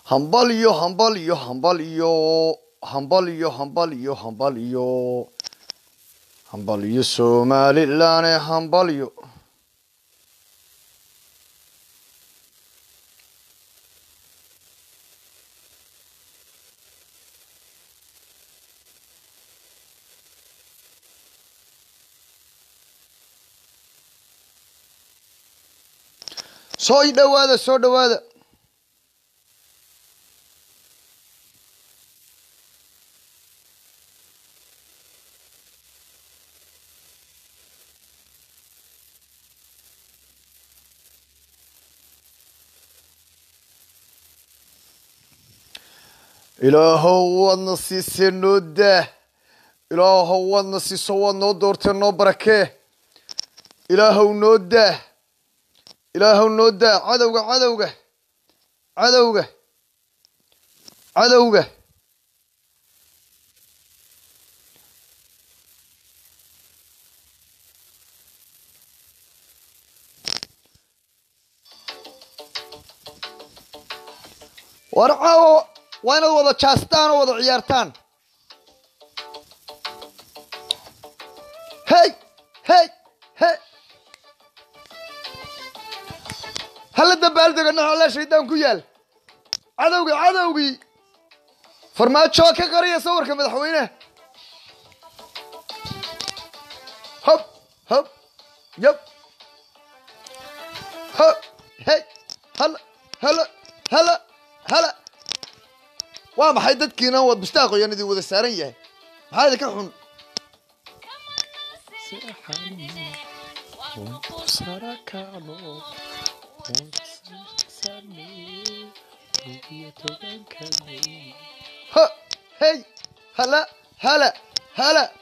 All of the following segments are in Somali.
hambal iyo hambal iyo hambal iyo hambal iyo hambal iyo hambal iyo hambal iyo somalilan hambal iyo soo dhawaada soo dhawaada ilaahow waadna siisee noo daah ilaahow waadna siiso waad noo doortee noo barakee ilaahow noo daah ilaahow noo daa cadowga cadowga cadowga cadowga war caawo waa inaad wada jaastaan oo wada ciyaartaan hey hey hey hala dabaaldega noxola shaydaan ku yaal cadowgii cadowgii farmaajo ka qariya sawirka madaxweyneha hob hob yab ho hey hala hala hala hala waa maxay dadkiina wad mustaaqoyan idin wada saaran yahay maxaa idinka xun ho hey hala hala hala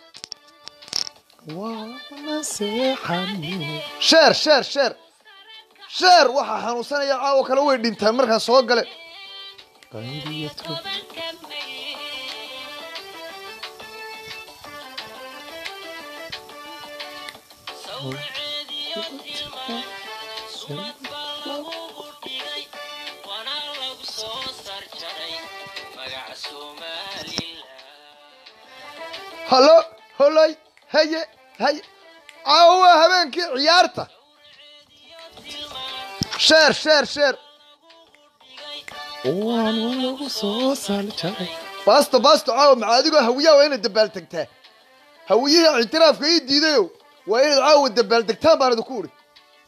sheer sheer sheer sheer waxaa xanuunsanaya caawo kale way dhintaan markaan soo gale hallo holoy haye haye caawo waa habeenkii ciyaarta sheer sheer sheer baasto baasto caawo maxaa adigoo hawiyaha waa inaad dabaaldegtaa hawiyihii ictiraafka ii diidayo waa inaad caawa dabaaldegtaan baan idinku uri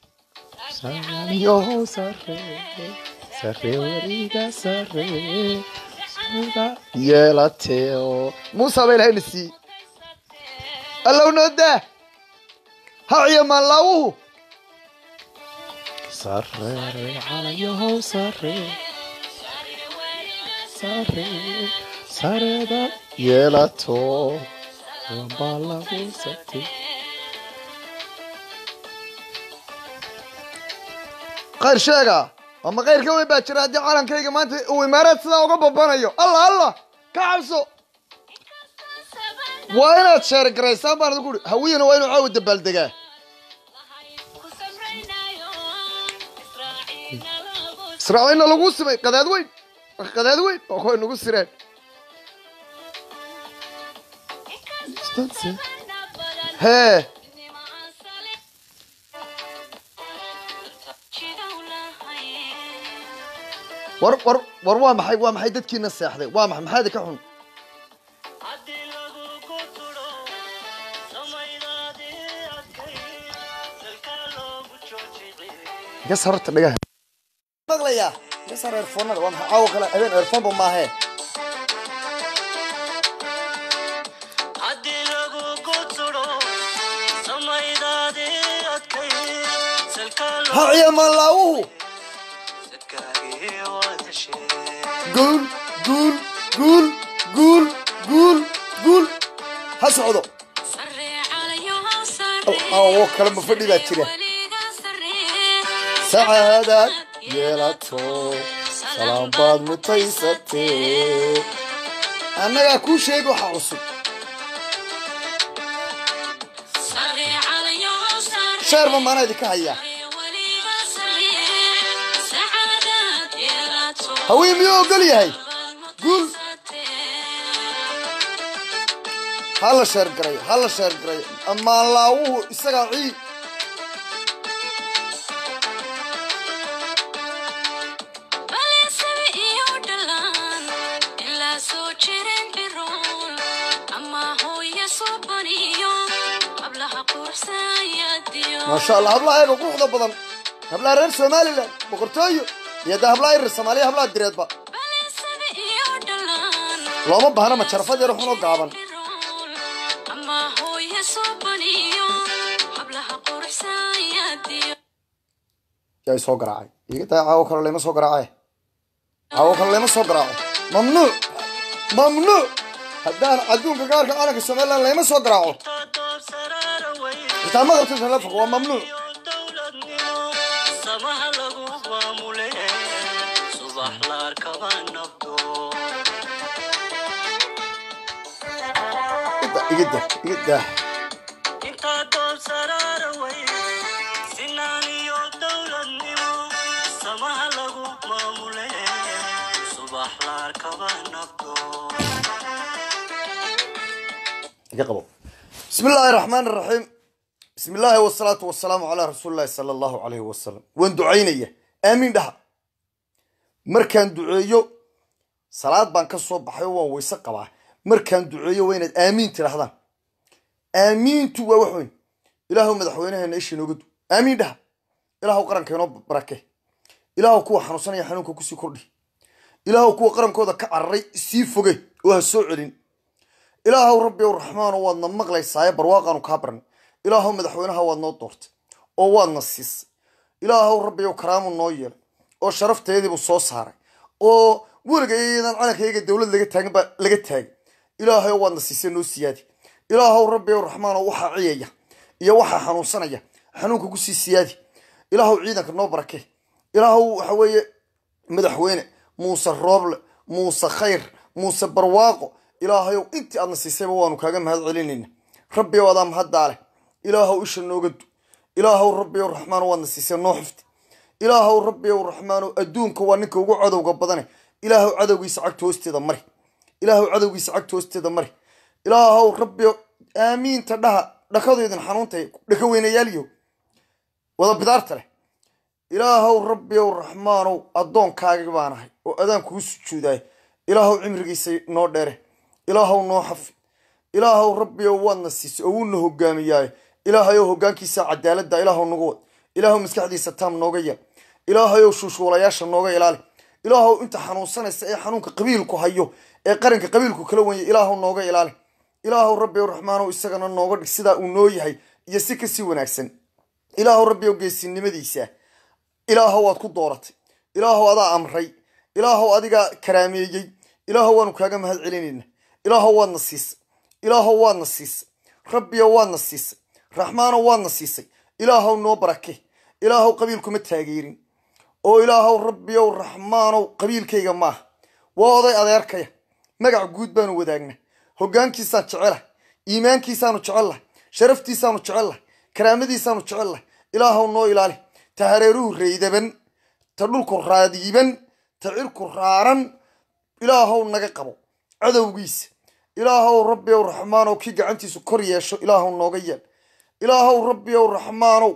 yeelateo muusa ba ilahayna siiyey allow noo daa haciyo maanlaawuhu yeelato qayr sheega ama qayr ka weyn baa jira haddii calankayga maanta uu imaaraad sidaa uga babanayo allah allah ka cabso waa inaad sheer garaysaan baan idinku uri hawiyana waa inuu caawa dabaaldegaa israaciilna lagu simay qadaad weyn qadaad weyn oo kuway nagu sireen hee war war war waa maxay waa maxay dadkiina seexday waa maxay maxaa idinka xun gas horta dhagaha maqlayaa gas hor earphonada waa maxay caawa kale habeen earphoneba maahee haciya maanlaawuhu guul guul guul guul guul guul ha socdo alcaawo kale ma fadhi baa jira sacaadaad yeelato salaam baad mutaysatee annagaa kuu sheegi waxa cusub sheerba maanaa idinka hayaa haween miyuu ogol yahay guul ha la sheergaray ha la sheergaray ammaan laawuhu isagaa cii maasha allah hablaha eega quruxda badan hablaha reer somalilan boqortooyo iyo dee hablaha irir soomaaliya hablaha direedba looma baahna ma jarafad yar xunoo gaaban yaa soo garaacay iga daa caawo kale lama soo garaace caawo kale lama soo garaaco mamnuuc mamnuuc haddaan adduunka gaarka calanka somalilan lama soo garaaco xitaa ma qabta telefonka waa mamnuuc igida igida iga qabo bismi illaahi raxmaan raxiim bismi illaahi wasalaatu wasalaamu calaa rasuuli llahi sala allahu calayhi wasalam waan ducaynaya aamiin dhaha markaan duceeyo salaad baan ka soo baxay oo waan weyse qabaa markaan duceeyo waa inaad aamiin tidhahdaan aamiintu waa wax weyn ilaahu madaxweynaheena isha inooga du aamiin dhaha ilaahu qaranka inoo barake ilaahu kuwa xanuunsanaya xanuunka kusii kordhi ilaahu kuwa qarankooda ka cararay sii foge oo ha soo celin ilaahow rabbi ow raxmaano waadna maqlaysaaye barwaaqaanu kaa barnay ilaahow madaxweynaha waad noo doortay oo waadna siisay ilaahow rabbi ow karaamu noo yeelay oo sharafteediibuu soo saaray oo weliga iyadan calankayga dowlad laga taagin baa laga taagay ilaahay ow waadna siisay noo siyaadi ilaahow rabbi ow raxmaano waxaa ciyaya iyo waxaa xanuunsanaya xanuunka kusii siyaadi ilaahow ciidanka noo barake ilaahow waxa weeye madaxweyne muuse rooble muuse khayr muuse barwaaqo ilaahayow intii aadna siisayba waanu kaaga mahad celinayna rabbi ow adaa mahaddaa leh ilaahow isha nooga du ilaahow rabbi ow raxmaano waadna siisay noo xifti ilaahow rabbi ow raxmaano adduunka waa ninka ugu cadowga badane ilaahow cadowgiisa cagta hoosteeda mari ilaahow cadowgiisa cagta hoosteeda mari ilaahow rabbi aamiinta dhaha dhakadoydin xanuuntay dhaka weynayaaliyo wada bidaarta leh ilaahow rabbi ow raxmaanow addoonkaagi baan ahay oo adaan kugu sujuudaay ilaahow cimrigiisa noo dheere ilaahow noo xafi ilaahow rabbi ow waadna siisay oo wuuna hogaamiyaaye ilaahayow hogaankiisa cadaaladda ilaahow nagu wad ilaahow maskaxdiisa taam nooga yeel ilaahayow shuushuulayaasha nooga ilaali ilaahow inta xanuunsanaysa ee xanuunka qabiilku hayo ee qaranka qabiilku kala wanya ilaahow nooga ilaali ilaahow rabbi ow raxmaanow isagana nooga dhig sidaa uu noo yahay iyo si kasii wanaagsan ilaahow rabbi ow geesinimadiisa ilaahow waad ku dooratay ilaahow adaa amray ilaahow adigaa karaameeyey ilaahow waanu kaaga mahad celinayna ilaahow waadna siisay ilaahow waadna siisay rabbiyo waadna siisay raxmaanow waadna siisay ilaahow noo barake ilaahow qabiilkuma taageerin oo ilaahow rabbiyow raxmaanow qabiilkayga maaha waa oday adeerkaya magac guud baanu wadaagna hoggaankiisaan jecelah iimaankiisaanu jecellahay sharaftiisaanu jecellahay karaamadiisaanu jecellahay ilaahow noo ilaali ta hareeruhu raydaban ta dhulku raadiiban ta cirku raaran ilaahow naga qabo cadowgiisa ilaahow rabbiyow raxmaanow kii gacantiisu kor yeesho ilaahow nooga yeel ilaahow rabbiyow raxmaanow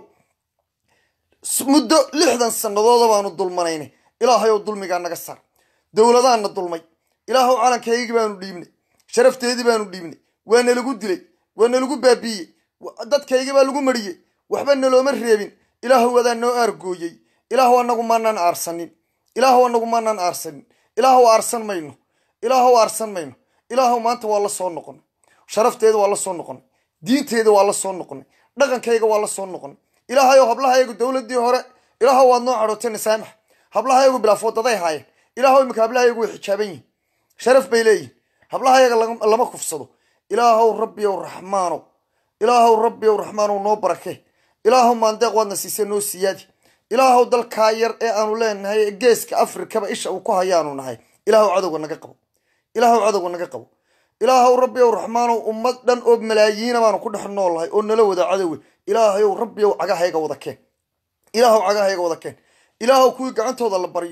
muddo lixdan sanadooda baanu dulmanaynay ilaahayow dulmigaa naga saar dowladaanna dulmay ilaahow calankaygii baanu dhiibnay sharafteedii baanu dhiibnay waa nalagu dilay waa nalagu baabiiyey dadkaygii baa lagu mariyey waxba nalooma reebin ilaahow adaa noo aargooyey ilaahow anagu maanaan aarsanin ilaahow anagu maanaan aarsanin ilaahow aarsan mayno ilaahow aarsan mayno ilaahow maanta waa la soo noqonay sharafteeda waa la soo noqonay diinteeda waa la soo noqonay dhaqankayga waa la soo noqonay ilaahayow hablahayagu dowladii hore ilaahow waad noo cadhootay nasaamax hablahayagu bilaafoodaday haayeen ilaahow iminka hablahayagu way xijaaban yihin sharaf bay leeyihin hablahayaga lama kufsado ilaahow rabbiyow raxmaanow ilaahow rabbiyow raxmaanow noo barake ilaahow maandeeq waadna siisay noo siyaadi ilaahow dalkaa yar ee aanu leenahay ee geeska afrikaba isha uu ku hayaanu nahay ilaahow cadowga naga qabo ilaahow cadowga naga qabo ilaahow rabbiyow raxmaanow ummad dhan oo malaayiina baanu ku dhex noolahay oo nala wada cadowe ilaahayow rabbiyow cagahayga wada keen ilaahow cagahayga wada keen ilaahow kuwii gacantooda la baryo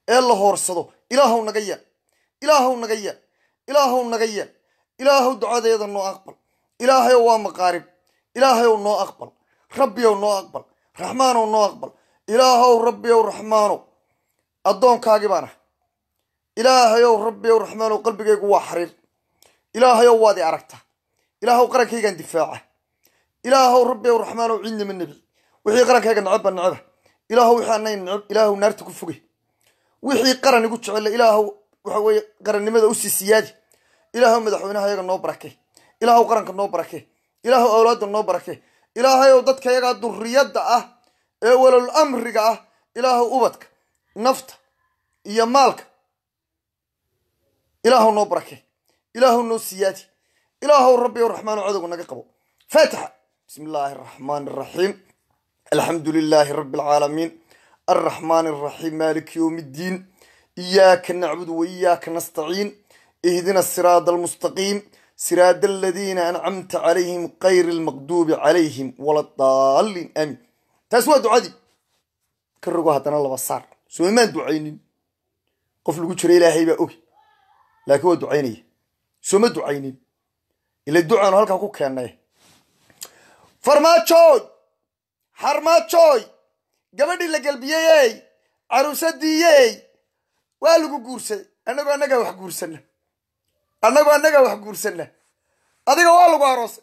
ee la hoorsado ilaahow naga yeel ilaahow naga yeel ilaahow naga yeel ilaahow ducadeeda noo aqbal ilaahayow waa maqaarib ilaahayow noo aqbal rabbiyow noo aqbal raxmaanow noo aqbal ilaahow rabbiyow raxmaanow addoonkaagii baan ah ilaahayow rabbiyow raxmaanow qalbigaygu waa xariir ilaahayow waad i aragtaa ilaahow qarankaygaan difaaca ilaahow rabbiyow raxmaanow ciidnima nebi wixii qarankayga necebba neceba ilaahow wixii anay neceb ilaahow naarta ku fogay wixii qaran igu jecela ilaahow waxa weeye qarannimada usii siyaadi ilaahow madaxweynaha yaga noo barake ilaahow qaranka noo barake ilaahow awlaadda noo barake ilaahayow dadka yagaa duriyadda ah ee walal amriga ah ilaahow ubadka nafta iyo maalka ilaahow noo barake ilaahow noo siyaadi ilaahow rabbiyow raxmaano cadowga naga qabo faatixa bismi illaahi araxmaani araxiim alxamdu lilaahi rabbi alcaalamiin alraxmaani araxiim maaliki yowmi ddiin iyaaka nacbudu waiyaaka nastaciin ihdina asiraada almustaqiim siraada aladiina ancamta calayhim kayri almaqduubi calayhim wala daaliin aamiin taas waa ducadii ka rogo haddana laba saar soo imaan ducaynin qof lagu jira ilaahay baa ogi laakiin waa ducaynaya sooma ducaynin ila ducaanu halkaa ku keennay farmaajooy xarmaajooy gabadhii la gelbiyeyey caruusadiiyey waa lagu guursaday annagoo annagaa wax guursanna annagoo annagaa wax guursanna adiga waa lagu aroosay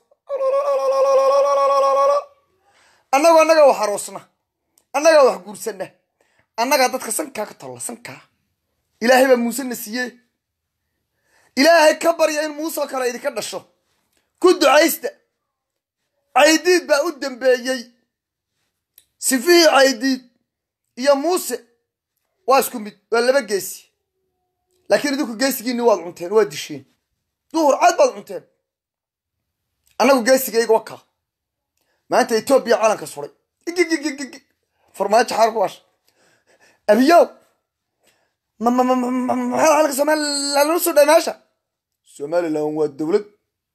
annagoo annagaa wax aroosna annagaa wax guursanna annagaa dadka sankaa ka tolla sankaa ilaahay baa muusena siiye ilaahay ka barya in muusoo kale idinka dhasho ku ducaysta caydiid baa u dambeeyey sifihii caydiid iyo muuse waa isku mid waa laba geesi laakiin idinku geesigiinni waad cunteen waad disheen duhur cad baad cunteen annagu geesigayga wakaa maanta etoobiya calanka suray igigigigig farmaajo xaar ku washa abiyow maxaa calanka somalilan lala soo dhay meesha somalilan waa dowlad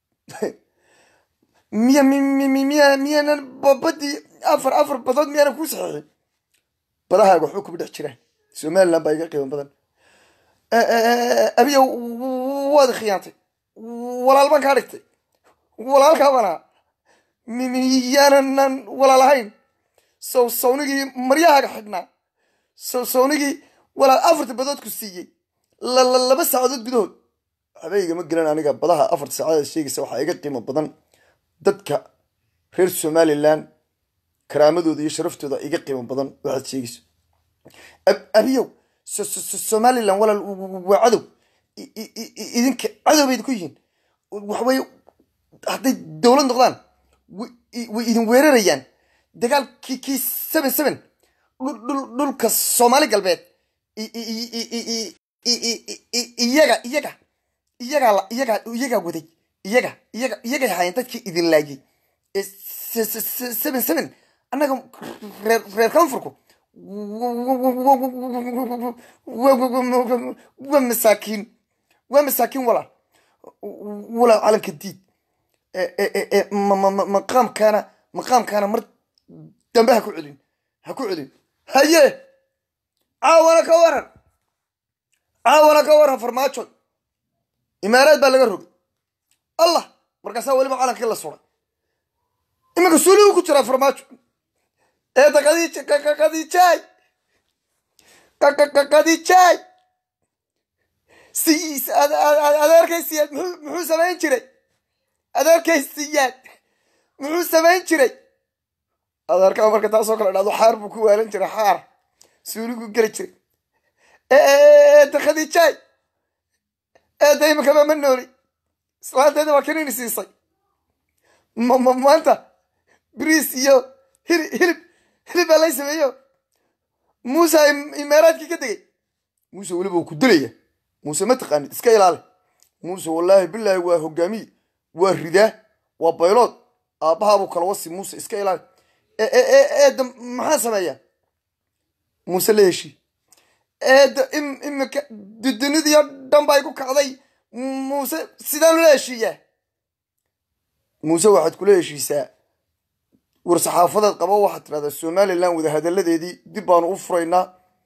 miya miya miyaanan badii afar afar badood miyaanan kuu saxiixin badahaaga waxba kuma dhex jiraan somalilan baa iga qiimo badan abiyow waad khiyaantay walaal baan kaa dhigtay walaalkaa baan ahaa miyaanan walaal ahayn sow sawnigii maryahaaga xidhnaa sow sawnigii walaal afarta badood ku siiyey laba saacadood gudahood waxba igama gelan aniga badaha afarta saacadood sheegaysa waxaa iga qiimo badan dadka reer somalilan karaamadooda iyo sharaftooda iga qiimo badan waxaad sheegayso abiyow somalilan walaal waa cadow idinka cadow bay idinku yihiin waxaweye hadday dowlad noqdaan way idin weerarayaan dagaalkii kii seven seven dhulka soomaali galbeed iyaga iyaga iyagaa iyagaa iyagaa waday iyaga iyaga iyagay haayeen dadkii idin laayay seven seven annaga reer reer koonfurku waa masaakiin waa masaakiin walaal walaal calanka diid maqaamkaana maqaamkaana mar dambe ha ku celin ha ku celin haye caawana ka waran caawana ka waran farmaajo imaaraad baa laga rogay allah markaasaa weliba calankii la suray iminka suuligu ku jiraa farmaajo eeda qadiij qadiijaay qadiijaay siis adeerkaysiyaad muxuu samayn jiray adeerkaysiyaad muxuu samayn jiray adeerkaa marka taasoo kale dhado xaar buu ku waalan jiray xaar suuligu geli jiray eeda khadiijaay eedda iminkaba ma nooli islaanteeda waa kanini siisay maanta bariis iyo hilib hilib hilib baa lay sameeyo muuse imaaraadkii ka degay muuse weliba uu ku dilaya muuse ma taqaanid iska ilaali muuse wallaahi bilaahi waa hogaamiye waa ridaa waa baylood aabbahaabuu kala wasi muuse iska ilaali eedda maxaa sameeyaa muuse la heshii eedda imika dudunidiyo dhan baa igu kacday muuse sidaan lula heshiiyaa muuse waxaad kula heshiisaa war saxaafadeed qabo waxaad tidhahdaa somalilan wadahadalladeedii dib baanu u furaynaa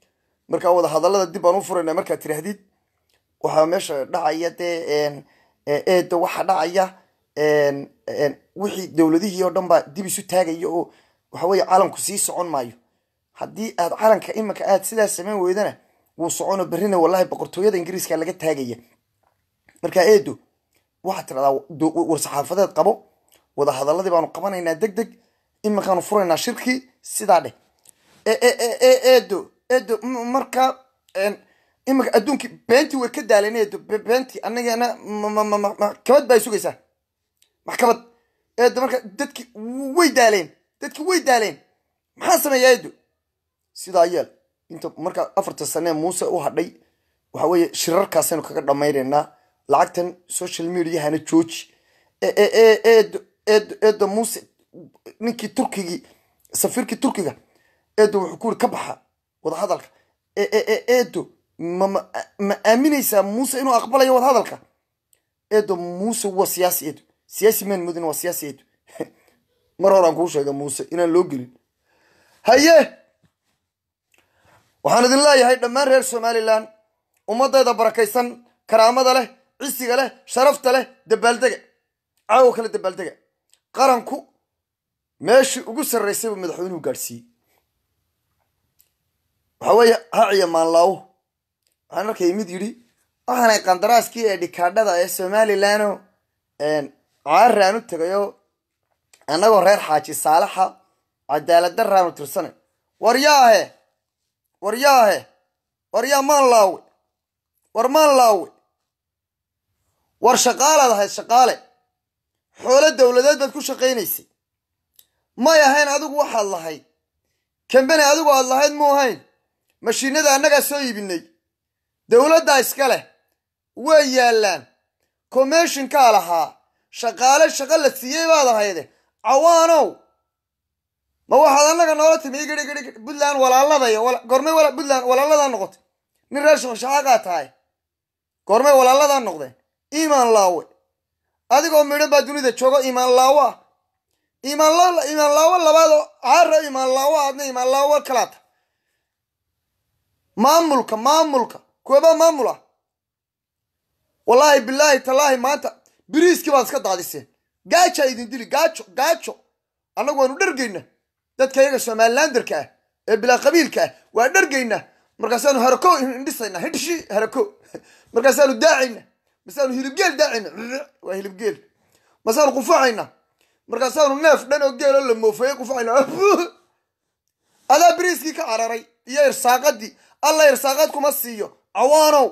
markaa wada hadallada dib baan u furaynaa markaad tirahdid waxaa meesha dhacaya dee eeda waxaa dhacaya wixii dowladihii oo dhan baa dib isu taagaya oo waxa weeye calanku sii socon maayo haddii aad calanka iminka aad sidaas samayn weydana wuu socono berrina wallahi boqortooyada ingiriiska laga taagaya markaa eedo waxaad tidhahdaa war-saxaafadeed qabo wada hadaladii baanu qabanaynaa deg deg iminkaanu furaynaa shirkii sidaa dheh eedo eedo markaa iminka adduunkii beentii way ka daaleen eedo beentii anagana maxkamad baa sugaysaa maxkamad eedo marka dadki way daaleen dadki way daaleen maxaa sameeyaa eedo sidaa yeel inta markaa afarta sanee muuse u hadhay waxa weeye shirarkaasaynu kaga dhammaynaynaa lacagtan social mediahana jooji eedo eedo eedo muuse ninkii turkigii safiirkii turkiga eedo wuxuu ku yiri ka baxa wadahadalka eedo ma ma aaminaysaa muuse inuu aqbalayo wadahadalka eedo muuse waa siyaasi eedo siyaasi maan mudin waa siyaasi eedo mar horaan kuu sheega muuse inaan loo gelin haye waxaan idin leeyahay dhammaan reer somalilan ummadayda barakaysan karaamada leh cisiga leh sharafta leh dabaaldega caawo kale dabaaldega qaranku meeshii ugu sarraysay buu madaxweynuhu gaadhsiiyey waxa weeye haciya maanlaawo waxaan arkaya mid yidhi waxaanay qandaraaskii ee dhikaadhada ee somalilanoo caaraan u tegayo annagoo reer xaaji saalaxa cadaalad daraanu tirsanay war yaahe war yaahe war yaa maan laawe war maan laawe war shaqaalaad ahayd shaqaale xoolo dowladeed baad ku shaqaynaysay may ahayn adigu waxaad lahayd kambeni adigu aad lahayd mu ahayn mashiinada annagaa soo iibinay dowladdaa iska leh way yaallaan commishinkaa lahaa shaqaale shaqo la siiyey baad ahayde cawaanow ma waxaad annaga noola timi igidhigidhig puntland walaaladayo goormay puntland walaaladaa noqotay nin reer shaqshaqaagaa tahay goormay walaaladaa noqdeen iimaan laawe adigoo midhan baa dunida joogo iimaan laawo ah iimaan iimaan laawo labaadoo caara iimaan laawo aadna iimaan laawo kalaata maamulka maamulka kuwabaa maamul ah wallaahi bilaahi tallaahi maanta biriiskii baad iska daadiseen gaajaa idin dili gaajo gaajo annagu waanu dhargayna dadka iyaga somalilanderka ah ee bilaa qabiilka ah waa dhargayna markaasaanu harako indhisayna hidhshi harako markaasaanu daacayna masaanu hilibgeel daacayna waa hilibgeel masaanu qufacayna markaasaanu neef dhan oo geeloo la moofeeye qufacayna adaa biriiskii ka cararay iyo irsaaqadii alla irsaaqad kuma siiyo cawaanow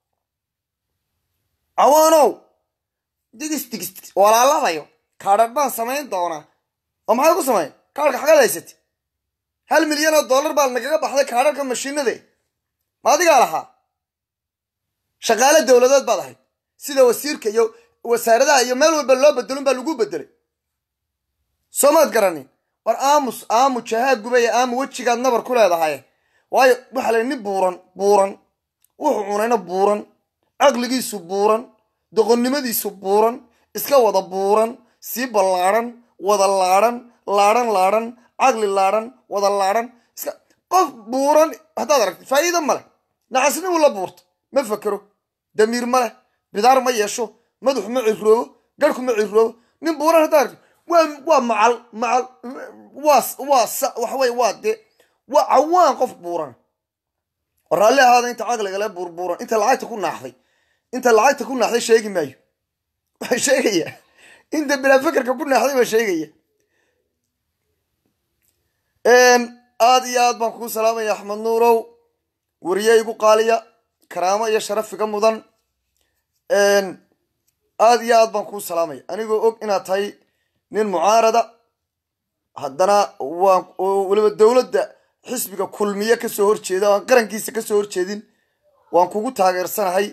cawaanow digis digis walaaladayo kaadhar baan samayn doonaa oo maxaad ku samayn kaadhka xagaad haysatay hal milyan oo dollar baa nagaga baxday kaadharka mashiinade ma adigaa lahaa shaqaale dowladeed baad ahayd sida wasiirka iyo wasaaradaha iyo meel walba loo bedelon baa lagu bedelay soo maad garanin war aamus aamu jahaa gubaya aamu wejigaad nabar ku leedahay waayo waxa la nin buuran buuran wuxuu cunayna buuran caqligiisu buuran doqonnimadiisu buuran iska wada buuran sii ballaadhan wada laadhan laadhan laadhan caqli laadhan wada laadhan iska qof buuran haddaad aragtid faa'iido ma leh nacasnimu la buurta ma fakero damiir ma leh bidaar ma yeesho madaxu ma ciroobo garhku ma ciroobo nin buuran haddaad aragtid waa waa macal macal waa waa waxa weye waa dee waa cawaan qof buuran oo raalli ahaada inta caqligale buurbuuran inta lacagta ku naaxday inta lacagta ku naaxday sheegi maayo waxaa sheegaya inta bilaa fekerka ku naaxday baa sheegaya aada iyo aad baan kuu salaamaya axmed nuurow weriye igu qaaliya karaamo iyo sharaf iga mudan aada iyo aad baan kuu salaamaya anigoo og inaad tahay nin mucaarada haddana waan weliba dowladda xisbiga kulmiye kasoo horjeeda aan qarankiisa kasoo horjeedin waan kugu taageersanahay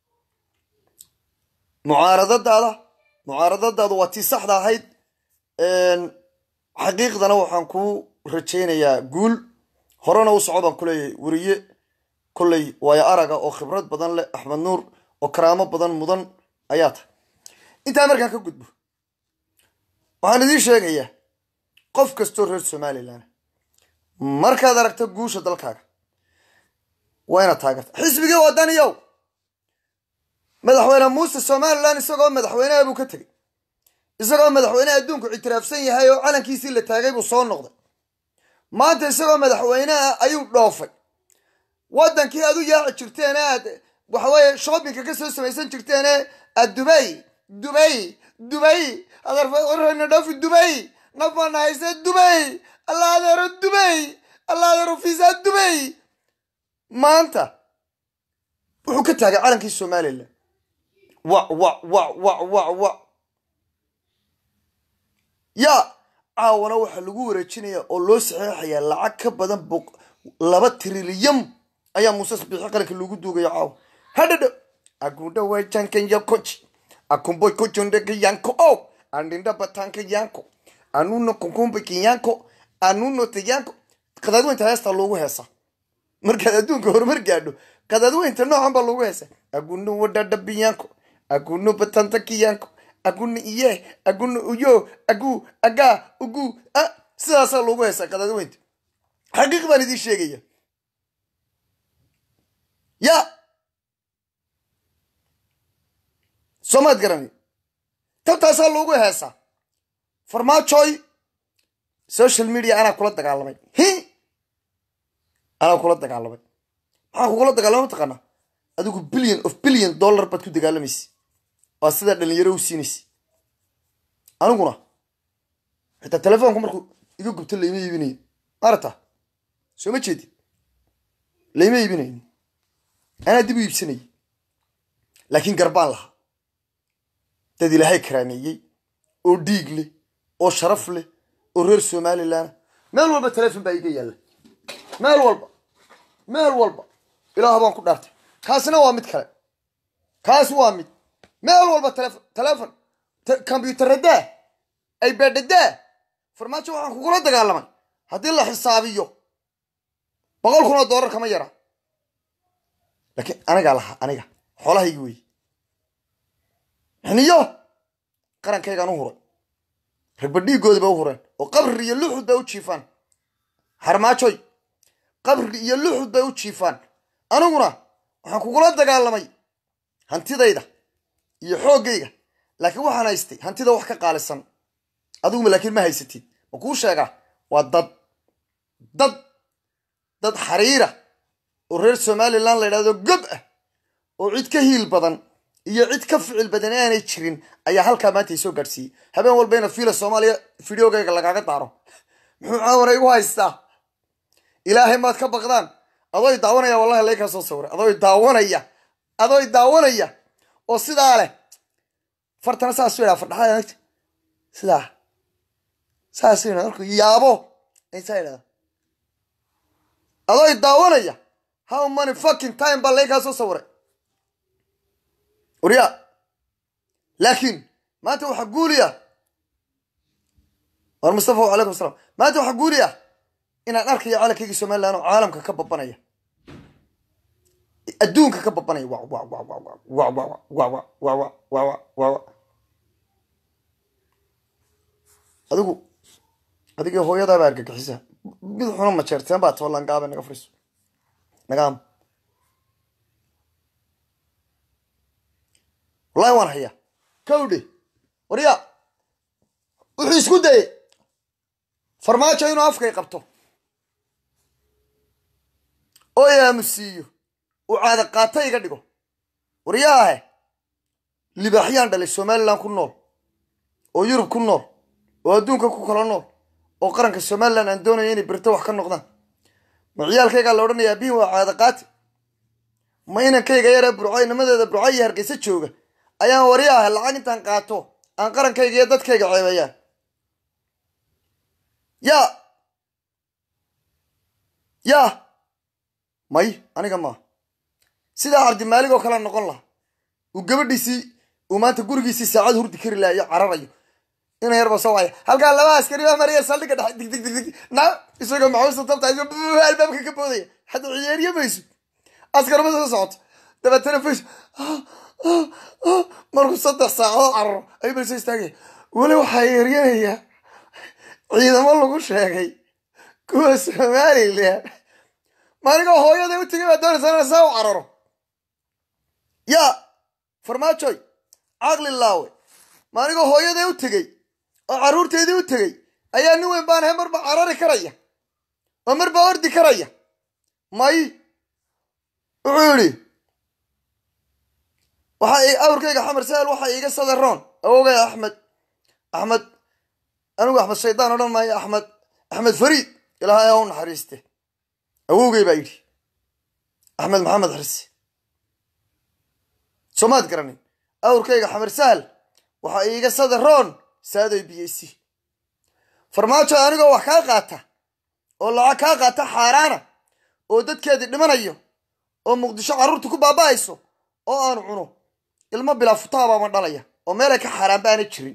mucaaradadaada mucaaradadaadu waa tii saxda ahayd xaqiiqdana waxaan kuu rajaynayaa guul horena u soco baan kuleeyahay weriye kolley waayo araga oo khibrad badan leh axmed nuur oo karaamo badan mudan ayaa tahay intaa markaan ka gudbo waxaan idiin sheegayaa qof kastoo reer somalilan markaad aragto guusha dalkaaga waa inaad taageerta xisbigii wadaniyow madaxweyne muuse somalilan isagoo madaxweyneha buu ka tegey isagoo madaxweyneha adduunku ictiraafsan yahay oo calankiisii la taagay buu soo noqday maanta isagoo madaxweyneha ayuu dhoofay waddankii aad u yaaci jirteen aad waxaweye shoppingka ka soo samaysan jirteene aad dubay dubay dubay adeerna dhoofi dubay naf baana haysee dubay alla adeero dubay alla adeero fiisaa dubay maanta wuxuu ka taagay calankii somalilan wa wa wa wa wa wa yaa caawana waxaa lagu wareejinaya oo loo saxeexayaa lacag ka badan boq laba trilyan ayaa muuse bixi qaranka loogu duugaya caawa hadhadho agunda wajankan yakoji akumboy kojondeka yanko o andinda batanka yanko anuno kunkumbaki yanko anuno te yanko qadaadweynta heestaa loogu heesaa markaad adduunka horumar gaadho qadaadweynta noocan baa loogu heesa aguno wadhadhabi yanko aguno batantaki yanko aguna iye aguna uyo agu agaa ugu a sidaasaa loogu heesaa qadaadweynta xaqiiq baan idiin sheegaya ya soomaad garani tabtaasaa loogu heesaa farmaajoy social media anaa kula dagaalamay hi anaa kula dagaalamay maxaa kugula dagaalamay mataqaanaa adigu billion of billion dollar baad ku dagaalamaysa waa sidaa dhalinyaro u siinaysa aniguna xitaa telefoonku markuu iga gubto layma iibinayo maarata soo ma jeedid layma iibinayn anaa dib u iibsanayay laakiin garbaan lahaa dad ilaahay karaameeyey oo dhiig leh oo sharaf leh oo reer somalilan meel walba telefon baa iga yaalla meel walba meel walba ilaah baan ku dhaartay kaasina waa mid kale kaasi waa mid meel walba telefon telefon combyuutarradaa ay baadhadaa farmaajo waxaan kugula dagaalamay haddii la xisaabiyo boqol kun oo dollar kama yara laakiin anigaa lahaa aniga xoolahaygi wey xiniyo qarankaygaan u huray ragba dhiigooda ba u hureen oo qabri iyo luxud bay u jiifaan harmaajoy qabri iyo luxud bay u jiifaan aniguna waxaan kugula dagaalamay hantidayda iyo xooggayga laakiin waxaan haystay hantida wax ka qaalisan adiguma laakiin ma haysatid ma kuu sheegaa waa dad dad dad xariira oo reer somalilan la yidhahdo gob ah oo cid ka hiil badan iyo cid ka ficil badan aanay jirin ayaa halkaa maanta isoo gaadhsiiyey habeen walba ina fiila soomaaliya fideogayga lagaaga daaro muxuu caawana igu haystaa ilaahay maad ka baqdaan adooy daawanaya wallahi laykaa soo sawiray adooy daawanaya adooy daawanaya oo sidaa leh fartana saasu yidhaa fardhaxada nagta sidaa saasu yidhaa markuu yaabo saa yidhahda adooy daawanaya how many fucking time baa laykaa soo sawiray waryaa laakiin maanta waxaa guuliya war mustafa calaykum asalaam maanta waxaa guuliya inaan arkayo calankaygii somalilan oo caalamka ka babanaya adduunka ka babanaya wa wa wa wa wa wa wa wa wa wa wa wa wa wa adigu adigii hooyadaaba argagixisa mid xuna ma jeerteen baa toolan gaaba naga fariiso nagaam wallahi waan hayaa kawdhe warya wuxuu isku dayay farmaajo inuu afkay qabto oo yaamusiiyo uu caada qaata iga dhigo waryaahe libaaxyaan dhalay somalilan ku nool oo yurub ku nool oo adduunka ku kala nool oo qaranka somalilan aan doonaya inay berito wax ka noqdaan ma ciyaalkaygaa la odhanayaa bihin waa caada qaati ma inankayga yaree burco inamadeeda burco iyo hargeysa jooga ayaan waryaahe lacag intaan qaato aan qarankayga iyo dadkayga ceebeeyaan yaa yaa may aniga maa sidaa cabdimaalig oo kale noqon laha uu gabadhiisii uu maanta gurigiisii saacad hurdi kari laha iyo cararayo ina yarba soo waya halkaa laba askari baa maraya saldhiga dhex dig dig dig dig na isagoo maxuusta tabta albaabka ka boodaya hadda ciyaariye mayso askarma soo socoto dabeetana fays markuu saddex saacadood cararo ayuu balso istaagaya weli waxaa yeeryanayaa ciidamo lagu sheegay kuwa somalilan maaligoo hooyaday u tegay baa doonaysaa inaan saa u cararo yaa farmaajoy caqli laawe maaligoo hooyaday u tegey oo carruurteedii u tegey ayaa nin weyn baan ahay marba carari karaya oo marba ordi karaya may wuxuu yidhi waxa awrkayga xamar sahal waxa iiga sadaroon awogay axmed axmed anigu axmed shaydaan odhan maayo axmed axmed fariid ilaahay ha u naxariiste awowgay baa yidhi axmed maxamed xirsi soomaad garanin awrkayga xamar sahal waxa iiga sadaroon saadoy b c farmaajo anigoo wax kaa qaata oo lacag kaa qaata xaaraana oo dadkeedii dhimanayo oo muqdisho carruurta ku baaba'ayso oo aan cuno ilmo bilaa futaa baama dhalaya oo meelay ka xaaraan baana jirin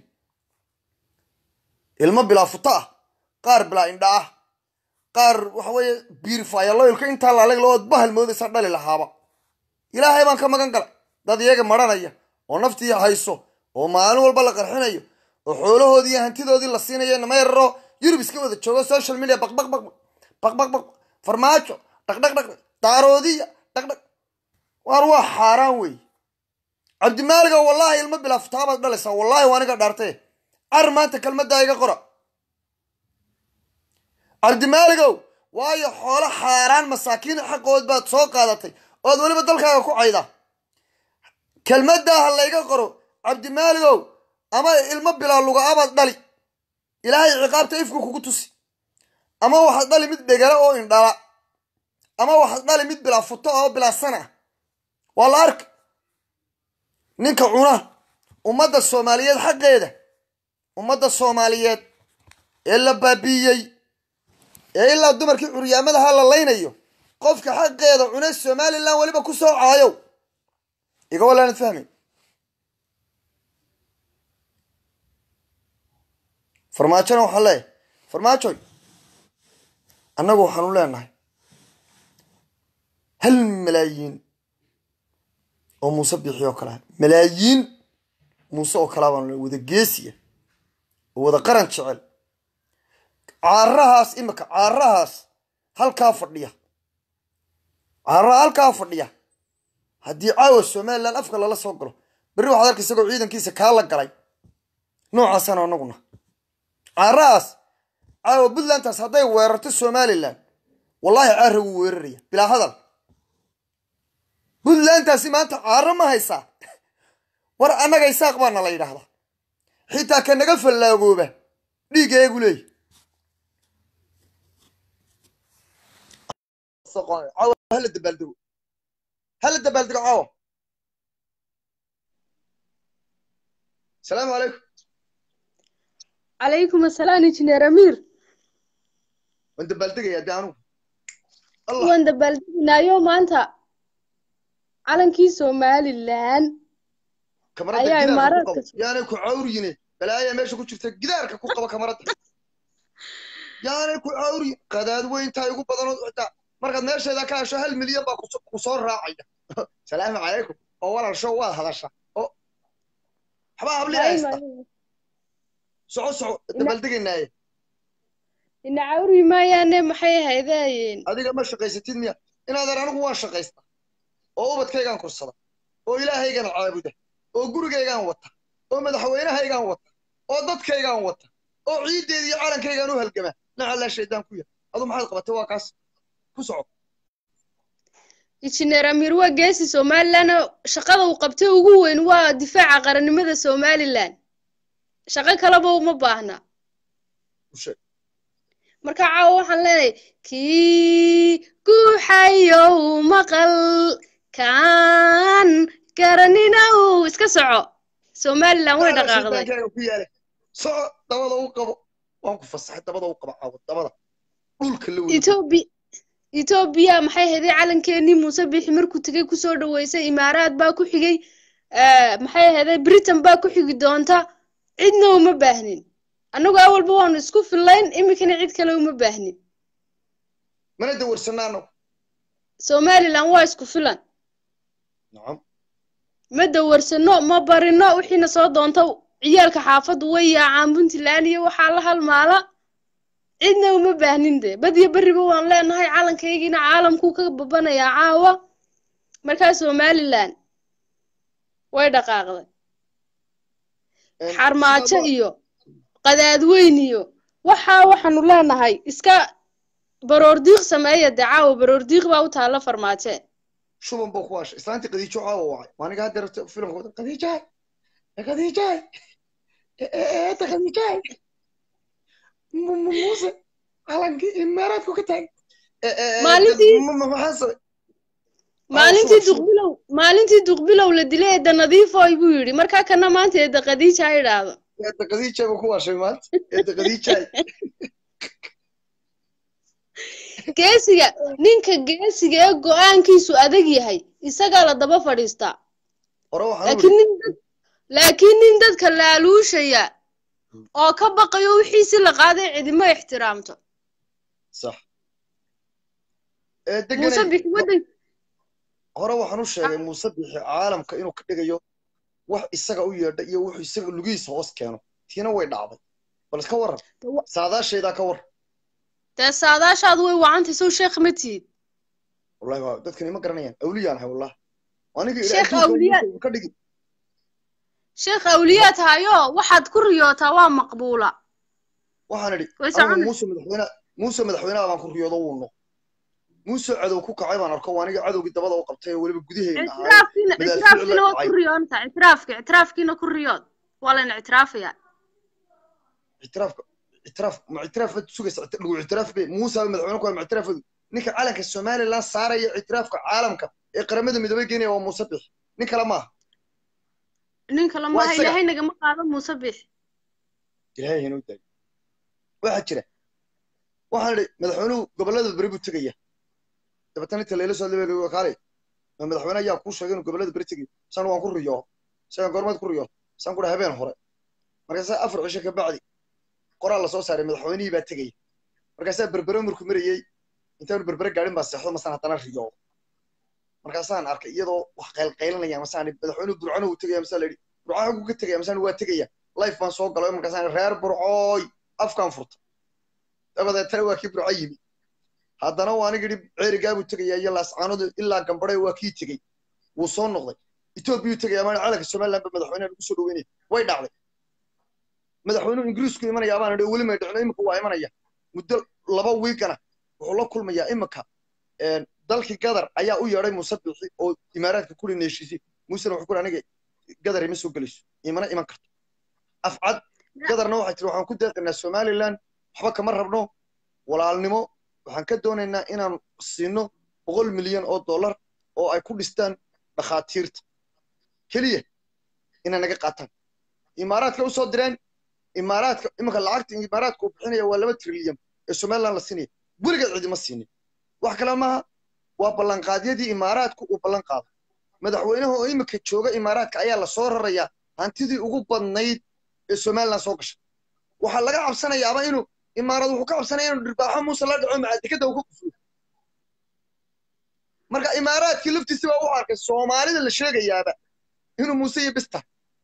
ilmo bilaa futa ah qaar bilaa indha ah qaar waxa weeye biirfayaloylka intaa laaleg laood bahal moodaysaa dhali lahaaba ilaahay baan ka magan galay dad iyaga maranaya oo naftii hayso oo maalin walba la qarxinayo oo xoolahoodii iyo hantidoodii la siinayo nama yararo yurub iska wada joogo social media baqbaq baq baqbaq baq farmaajo dhaqdhaq dhaq daaroodiya dhaqdhaq waar waa xaaraan wey cabdimaaliga wallaahi ilmo bilaa futaabaad dhalaysaa wallaahi waa aniga dhaartee car maanta kelmaddaa iga qora cabdimaaligow waayo xoolo xaaraan masaakiin xaqood baad soo qaadatay ood weliba dalkaaga ku cayda kelmaddaa ha layga qoro cabdimaaligow ama ilmo bilaa luga-abaad dhali ilaahay ciqaabta ifku kugu tusi ama waxaad dhali mid dhegala oo indhala ama waxaad dhali mid bilaa futo oo bilaa sana ah waa la arka ninka cuna ummadda soomaaliyeed xaqeeda ummadda soomaaliyeed ee la baabiiyey ee ilaa dumarkii curyaamadaha la laynayo qofka xaqeeda cune somalilan weliba ku soo caayow iga walaanad fahmay farmaajona waxaan leeyahay farmaajoy annagu waxaanu leenahay hal malaayiin oo muuse bixi oo kalea malaayiin muuse oo kalea baanu le wada geesiya oo wada qaran jecel caarahaas imika caarahaas halkaa fadhiya caaraha halkaa fadhiya haddii caawa somalilan afka lala soo galo berri waxaad arka isagoo ciidankiisa kaa la galay noocaasana anaguna caarahaas caawa puntlandtaas hadday weerarto somalilan wallahi caara wuu weeraraya bilaa hadal puntlandtaasi maanta caaro ma haysaa war annaga isaaq baana la yidhaahdaa xitaa ka naga fallaagooba dhiigeegu leey hala dabaaldego hala dabaaldego caawa asalaamu calaykum calaykum asalaam injineer amiir waan dabaaldegayaa de anugu waan dabaaldegnaayo maanta calankii somalilan kamarada ayaa gidaarka ku imaaraadka qabo yaanay ku cawriyine balaaya meesha ku jirta gidaarka ku qaba kamarada yaanay ku cawriyin qadaad weyntaa igu badanood xitaa markaad meesheeda ka hesho hal milyan baa kuso- ku soo raacaya salaamu calaykum oo walaal show waad hadasha oo waxbaa habliya haysta soco soco dabaaldegaynaaye ina cawri maayaane maxay ahaydeen adiga ma shaqaysatid miya inaadan anigu waan shaqaysta oo ubadkaygaan kursada oo ilaahaygaan caabuda oo gurigaygaan wata oo madaxweynahaygaan wata oo dadkaygaan wata oo ciiddeeda iyo calankaygaan u halgama nacallaa shaydaan ku yahay adu maxaad qabatay waa kaas ku soco injineer amiir waa geesi somalilan oo shaqada uu qabtay ugu weyn waa difaaca qarannimada somalilan shaqo kaleba uma baahna u sheeg marka caawa waxaan leenahay kii guuxayow maqal kaan garanina uu iska soco somalilan way Nacallaa dhaqaaqday shaydaankaaga ku yaale soco dabada u qabo waan ku fasaxay dabada u qaba caawa dabada dhulka la wada etoobi etoobiya maxay haday calankeenii muuse bixi markuu tegay kusoo dhaweysay imaaraad baa ku xigay eh, maxay haday britain baa ku xigi doonta cidna uma baahnin annagu awalba waanu isku fillayn iminkana cid kale uma baahnin mana dawarsanaano somalilan waa isku filan nacam ma dawarsano ma barino wixiina soo doonta ciyaalka xaafaddu way yaacaan puntland iyo waxaa la halmaala cidna uma baahnin de bad iyo berriba waan leenahay calankaygiina caalamkuu ka babanayaa caawa markaa somalilan way dhaqaaqday xarmaajo iyo qadaadweyn iyo waxaa waxaanu leenahay iska baroordiiq sameeya dee caawa baroordiiq baa u taalla farmaaje shuban buu ku waashay islaantii qadiijo caawa wacay maaniga hadda rabta filimka wada qadiijahay qadiijahay eeta qadiijahay muuse calankii imaaraadku ka taagay Maalintii- maxaa sabay maalintii shuban, shuban. duqbilow maalintii duqbilow la dilay eedda nadiifoy buu yidhi markaa kana maanta eedda qadiija ha idhaahdo eeta qadiijahay buu ku waashay maanta eeta qadiijahay geesiga ninka geesiga ee go-aankiisu adag yahay isagaa la daba fadhiistaa hore waxaan laakiin uri nin dad laakiin nin dadka laaluushaya oo ka baqayo wixiisi la qaaday cidima ixtiraamto sax ee muuse deganay bixi waddan hore waxaan u sheegay muuse bixi caalamka inuu ka dhigayo wax isaga u yeedha iyo wuxuu isaga lugihiisa hoos keeno tiina way dhacday bal iska waran saadaashaydaa ka war dee saadaashaadu way wacantay sow sheekh ma tihid wallahi waa dadkani ma garanayaan awliyaan ahay wallahi aniga Sheekh ilaa awliyaa. adduunka ka dhigi sheekh awliyaa tahayo waxaad ku riyootaa waa maqbuula waxaan idhi Way anigu soconay. muuse madaxweyne muuse madaxweynaha baan ku riyoodo wuu noq muuse cadow ku kacay baan arko waa aniga cadowgii dabada u qabtay oo weliba gudaheena ahay ictiraafkiina madaafiic ictiraafkiina la waad ku dhacay. riyoontaa ictiraafki ictiraafkiina ku riyood waa layna ictiraafayaa ictiraafka ictiraaf ma ictiraaf baad sugaysa icti- lagu ictiraaf bay muuse baa madaxweyne ku hay ma ictiraafadu ninka calanka somaliland saaraya ictiraafka caalamka ee qaramada midoobay geenaya waa muuse bixi nin kale maaha nin kale Waa maaha isaga. ilaahay nagama qaado muuse bix ilaahay inuu daayo waxaa jira waxaan idhi madaxweynuhu gobollada beri buu tegaya dabeetana inta layla soo lebeegay kaale ma madaxweyne ayaa kuu sheegay inuu gobollada beri tegayo san waan ku riyoo isagan goormaad ku riyoo san ku dha habeen hore markaasaa afar cisho ka bacdi qoraal la soo saaray madaxweynihii baa tegaya markaasaa berbere markuu marayey intaanu berbere gaadhin baa seexdo masaan haddana riyoo markaasaan arkay iyadoo wax qaylqaylinaya masaan madaxweynuhu burcano uu tegaya masaa la yidhi burca xaguu ka tegaya masaan waa tegaya life baan soo galay markaasaan reer burcooy afkaan furta dabadeetana waa kii burco yimi haddana waa aniga yidhi ceerigaa buu tegayaa iyo laascaanodu ilaa gambadhe waa kii tegey wuu soo noqday etoobiyuu tegaya maana calanka somaliland ba madaxweynaha lagu soo dhaweynaya way dhacday madaxweynuhu ingiriisku imanaya baan idhi weli may dhicno imika waa imanaya muddo laba wiigana wuxuu la kulmayaa imika dalkii gadar ayaa u yeedhay muuse bixi oo imaaraadka kuli neeshiisay muusena wuxuu kuri aniga gadar ima soo gelayso imana iman karto afcad gadarna waxay tiri waxaan ku deeqaynaa somaliland waxba kama rabno walaalnimo waxaan ka doonaynaa inaan siino boqol milyan oo dollar oo ay ku dhistaan dhakhaatiirta keliya inay naga qaataan imaaraadka u soo direen imaaraadka iminka lacagta imaaraadka uu bixinaya waa laba trilyan ee somaliland la siinaya weligeed cidima siinin wax kale maaha waa ballanqaadyadii imaaraadku uu ballan qaado madaxweynaha oo iminka jooga imaaraadka ayaa la soo rarayaa hantidii ugu badnayd ee somaliland soo gashay waxaa laga cabsanayaaba inuu imaarad wuxuu ka cabsanaya inuu dhirbaaxo muuse la dhaco macadikada uu ka kufriyo marka imaaraadkii laftiisi baa u arkay soomaalida la sheegayaaba inuu muuse iyo bista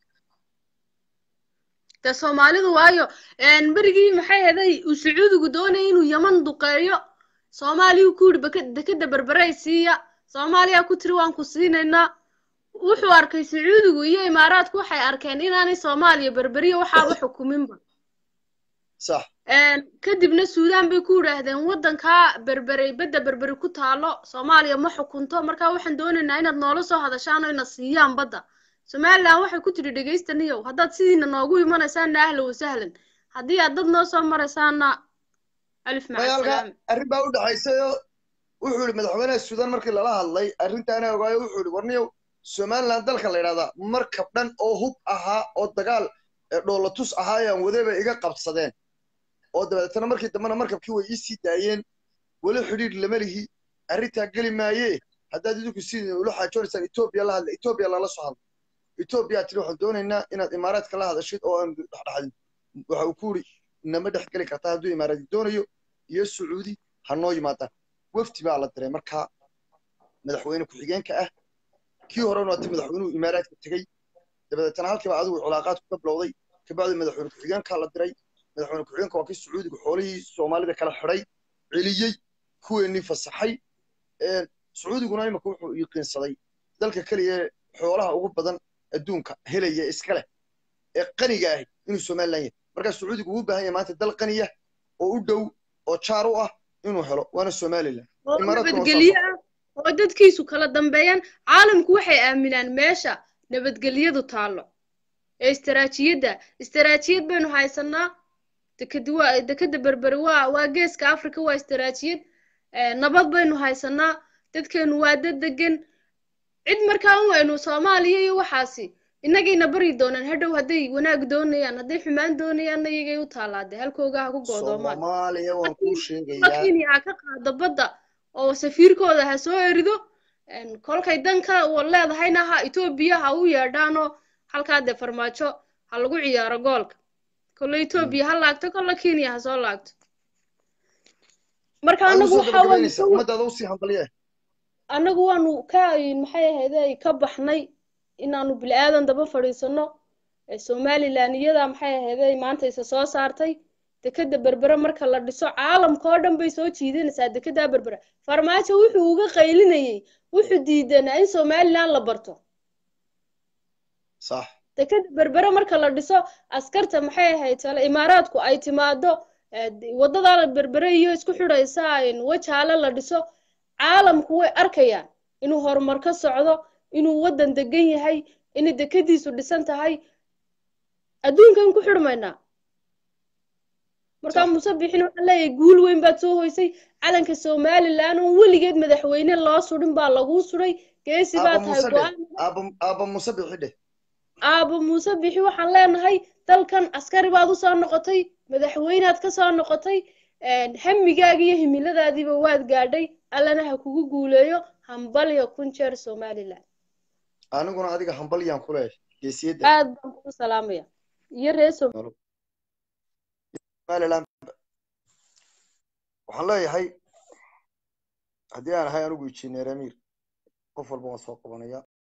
de soomaalidu waayo berigii maxay heday uu sacuudigu doonaya inuu yaman duqeeyo soomaaliya ku yidhi dekeda berberay siiya soomaaliya ku tiri waan ku siinaynaa wuxuu arkay sacuudigu iyo imaaraadku waxay arkeen inaanay soomaaliya berberiya waxaaba xukuminba sax kadibna suudaan bay ku yidhaahdeen waddankaa berberey bedda berberi ku taalo soomaaliya ma xukunto marka waxaan doonaynaa inaad noola soo hadashaan oo ina siiyaan badda somaliland waxay ku tidhi dhegaystaniyow haddaad sidiina noogu imanaysaana ahlan wasahlan haddii aad dad noo soo maraysaana alif macasalaam arrin baa u dhaxaysayo wuxuu yidhi madaxweynaha suudaan markii lala hadlay arrintaana ogaayo wuxuu yidhi warniyow somaliland dalka la yidhahdaa markab dhan oo hub ahaa oo dagaal dhoolatus ahaa ayaan wadeba iga qabsadeen oo dabeetana markii dambena markabkii way ii sii daayeen weli xidhiidh lama lihi arrintaa geli maaye haddaad idinku sidii ula xaajoonaysaan etoobiya la hadla etoobiya lala soo hadla etoobiya tiri waxaan doonaynaa inaad imaaraadka la hadashid oo aan dhexdhexadin waxa uu ku yidhi nama dhex geli kartaa hadduu imaaraadi doonayo iyo sacuudi ha noo yimaadaan wafti baa la diray markaa madaxweyne ku-xigeenka ah kii horena waati madaxweynuhu imaaraadka tegey dabadeetana halkiiba adigu cilaaqaadku ka bilowday kabacdi madaxweyne ku-xigeenkaa la diray madaxweyne ku-xigeenka waa kii sacuudiga xoolihii soomaalida kala xidhay celiyey kuweenii fasaxay sacuudiguna imika wuxuu yiqiinsaday dalka keliya ee xoolaha ugu badan adduunka helaya iska leh ee qaniga ahi inuu somalilan yahay markaa sacuudigu uu u baahan yahay maanta dal qaniya oo u dhow oo jaar u ah inuu helo waana somalilan oo Imaaraadkuna waa nabadgelyo ah oo dadkiisu kala dambeeyaan caalamku waxay aaminaan meesha nabadgelyadu taallo ee istaraatiijiyadda istaraatiijiyad baynu haysanaa dekedi waa dekeda berberi waa waa geeska africa waa istaraatiijiyad Eh, nabad baynu haysanaa dadkeenu waa dad degan cid markaa un waynu soomaaliya iyo waxaasi innagayna bari doonaan hadhow hadday wanaag doonayaan hadday xumaan doonayaanna iyagay u taalaade halkooga ha ku go'doomaan soomaaliya waan kuu sheegayaa kenya ha ka qaado badda oo safiirkooda ha soo erido En, kolkay danka u leedahayna ha etoobiya ha u yeedhaanoo halkaa dee farmaajo ha lagu ciyaaro goolka kolle etoobiya ha laagto kolle kenya ha soo laagto marka Adigu anagu soo waxa gabagabaynaysa waanu ummadaada usii hambalye anagu waanu ka maxay ahayday ka baxnay inaanu bini aadan daba fadhiisano ee somalilan iyada maxay ahayday maanta isa soo saartay dekeda berbere marka la dhiso caalamka oo dhan bay soo jiidanaysaa dekeda berbere farmaajo wuxuu uga qaylinayay wuxuu diidanaa in somalilan la barto sax dekeda berbere marka la dhiso askarta maxay ahayd tale imaaraadku ay timaado eh, wadada berbere iyo isku xidhaysa in wajaale la dhiso caalamku way arkayaan inuu horumar ka socdo inuu waddan degan yahay inay dekadiisu dhisan tahay adduunkan ku xidhmaynaa markaa Sax. muuse bixin waxaan leeyahay guul weyn baad soo hoysay calanka somalilan oo weligeed madaxweyne loo sudhin baa laguu sudhay geesi baa aaba tahay muuse dheh go-aan aaba aaba muuse bixi dheh aabo muuse bixi waxaan leenahay dalkan askari baad u soo noqotay madaxweynaad ka soo noqotay hamigaaga iyo himiladaadiiba waad gaadhay allana ha kugu guuleeyo hambalyo kun jeer somalilan aniguna adiga hambalyaan ku leeyahay geesiyadda aad baan kugu salaamaya iyo reer Som- somaliland waxaan leeyahay haddii aan ahay anigu injineer amiir qof walba waan soo qabanaya